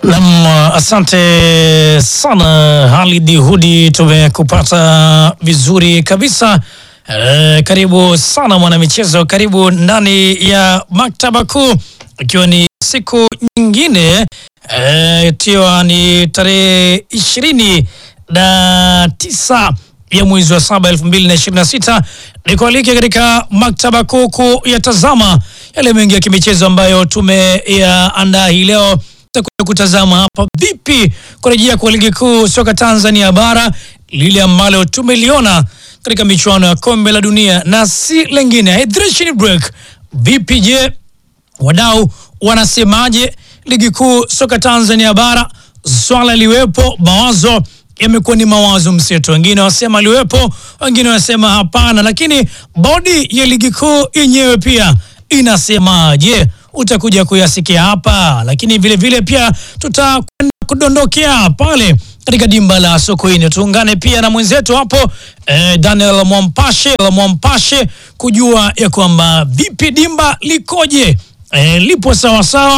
Nam, asante sana Halidi Hudi, tumekupata vizuri kabisa. E, karibu sana mwanamichezo, karibu ndani ya maktaba kuu, ikiwa ni siku nyingine ikiwa ni tarehe ishirini na tisa ya mwezi wa saba elfu mbili na ishirini na sita ni kualike katika maktaba kuu kuyatazama yale mengi ya kimichezo ambayo tumeyaandaa hii leo tutakuja kutazama hapa vipi kurejea kwa ligi kuu soka Tanzania bara lile ambalo tumeliona katika michuano ya kombe la dunia na si lengine hydration break. Vipi je, wadau wanasemaje ligi kuu soka Tanzania bara? Swala liwepo, mawazo yamekuwa ni mawazo mseto, wengine wasema liwepo, wengine wasema hapana, lakini bodi ya ligi kuu yenyewe pia inasemaje? Utakuja kuyasikia hapa, lakini vile vile pia tutakwenda kudondokea pale katika dimba la Sokoine. Tuungane pia na mwenzetu hapo eh, Daniel Mwampashe Mwampashe kujua ya kwamba vipi dimba likoje, eh, lipo sawasawa